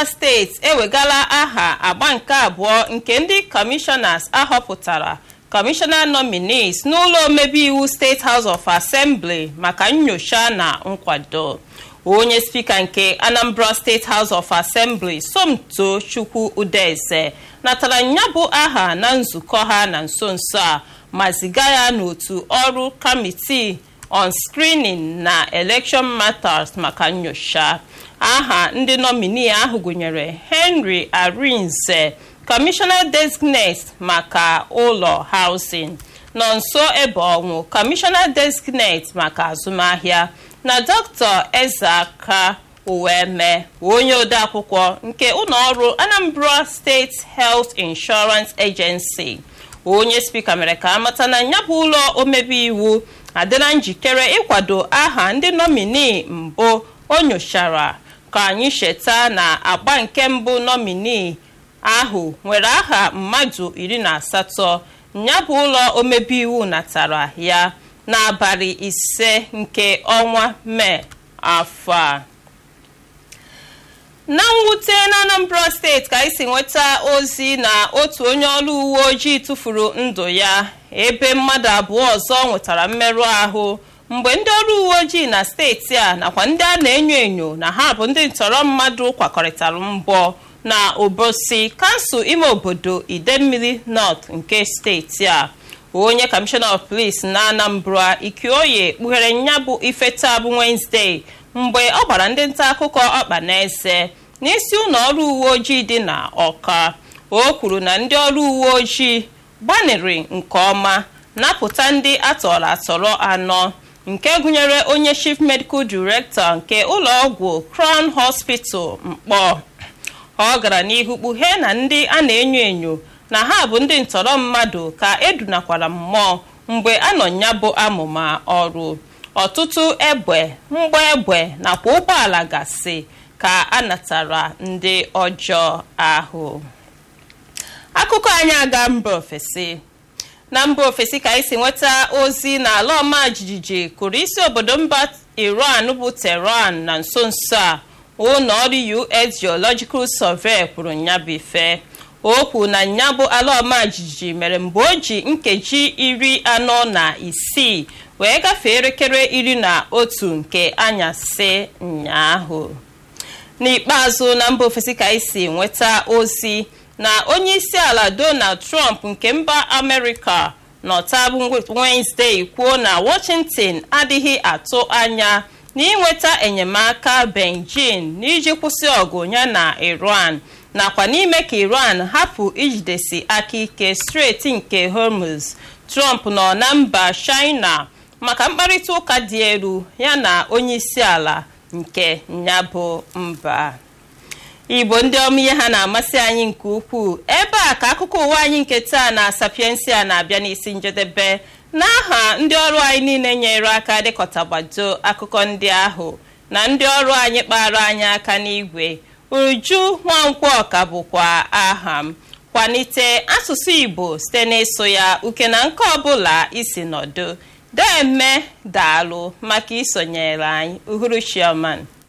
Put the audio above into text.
anambra steeti ewegala aha agba nke abụọ nke ndị kọmishọnas ahọpụtara kọmishọna nominees n'ụlọ omebe iwu steeti house of assembly maka nyocha na nkwado onye spika nke anambra steeti house of assembly somto chukwu udeze natara nyabụ aha na nzukọ ha na nso nso a ma ziga ya n'otu ọrụ kamitii on screening na election matters maka nyocha aha ndị nominee ahụ gụnyere henry arinze commissioner designate maka ụlọ housing nọ nso ebe ọnwụ commissioner designate maka azụmahịa na dr ezeaka uweme onye odeakwụkwọ nke ụlọọrụ anambra state health insurance agency onye spika mere ka amata na ya bụ ụlọ omebe iwu adịla njikere ịkwado aha ndị nominee mbụ o nyochara ka anyị cheta na agba nke mbụ nominee ahụ nwere aha mmadụ iri na asatọ ya bụ ụlọ omebe iwu natara ya n'abalị ise nke ọnwa mee afọ a na mwute na anambra steeti ka anyị si nweta ozi na otu onye ọrụ uwe ojii tụfuru ndụ ya ebe mmadụ abụọ ọzọ nwetara mmerụ ahụ mgbe ndị ọrụ uwe ojii na steeti a nakwa ndị a na-enyo enyo na ha bụ ndị ntọrọ mmadụ kwakọrịtara mbọ na obosi kansụl ime obodo idemmili north nke steeti a onye kọmishọna of polis na anambra ikioye kpughere nya bụ ife taa bụ wenezdee mgbe ọ gbara ndị nta akụkọ ọkpa n'eze n'isi ụlọ ọrụ uwe ojii dị na ọka o kwuru na ndị ọrụ uwe ojii gbanịrị nke ọma napụta ndị atọrọ atọrọ anọ nke gụnyere onye chief medical director nke ụlọọgwụ crown hospital mkpọ ọ gara n'ihu kpughee na ndị a na-enyo enyo na ha bụ ndị ntọrọ mmadụ ka edunakwara mmụọ mgbe a nọ ya bụ amụma ọrụ ọtụtụ egbe mgba egbe nakwa ụgbọala gasị ka a natara ndị ọjọọ ahụ akụkọ anyị aga mba ofesi na mba ofesi ka anyị si nweta ozi na ala ọma jijiji kụrụ isi obodo mba iran bụ tehran na nso nso a ụlọ ọrụ us geological survey kwuru nyabife okwu na nyabụ ala ọma jijiji mere mgbe o ji nkeji iri anọ na isii wee gafee elekere iri na otu nke anyasị ụnyaahụ n'ikpeazụ na mba ofesi ka anyị si nweta ozi na onye isi ala donald trump nke mba amerịka nọtabụ wenezdee kwuo na washington adịghị atụ anya na inweta enyemaka beijing n'iji kwụsị ọgụ ya na iran nakwa n'ime ka iran hapụ ijidesi aka ike steeti nke hormuz trump nọ na mba china maka mkparịta ụka dị elu ya na onye isi ala nke nyabụ mba igbo ndị ọma ihe ha na-amasị anyị nke ukwuu ebe a ka akụkọ ụwa anyị nke taa na sapiensia na-abịa n'isi njedebe n'aha ndị ọrụ anyị niile nyere aka dịkọtagbado akụkọ ndị ahụ na ndị ọrụ anyị kpara anyị aka n'igwe uju nwankwọ ka bụkwa aha m kwalite asụsụ igbo site n'ịsụ ya uke na nke ọbụla isi nọdụ deme daalụ maka isonyere anyị uhuruchioma